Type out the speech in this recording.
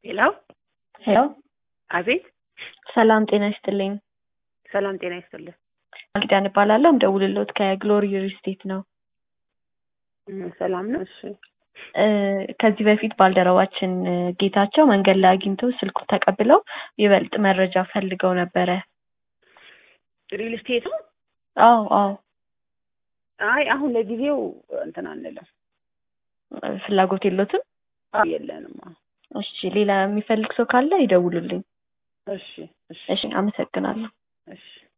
ሄሎ ሄሎ አቤት። ሰላም ጤና ይስጥልኝ። ሰላም ጤና ይስጥልኝ። ኪዳን እባላለሁ። ምደውልልዎት ከግሎሪ ሪል ስቴት ነው። እም፣ ሰላም ነው። እሺ እ ከዚህ በፊት ባልደረባችን እ ጌታቸው መንገድ ላይ አግኝተው ስልኩ ተቀብለው ይበልጥ መረጃ ፈልገው ነበረ። ሪል ስቴት ነው? አዎ አዎ፣ አይ አሁን ለጊዜው እንትን አንልም፣ ፍላጎት የሎትም? አዎ፣ የለንም። አዎ። እሺ፣ ሌላ የሚፈልግ ሰው ካለ ይደውሉልኝ። እሺ እሺ እሺ፣ አመሰግናለሁ። እሺ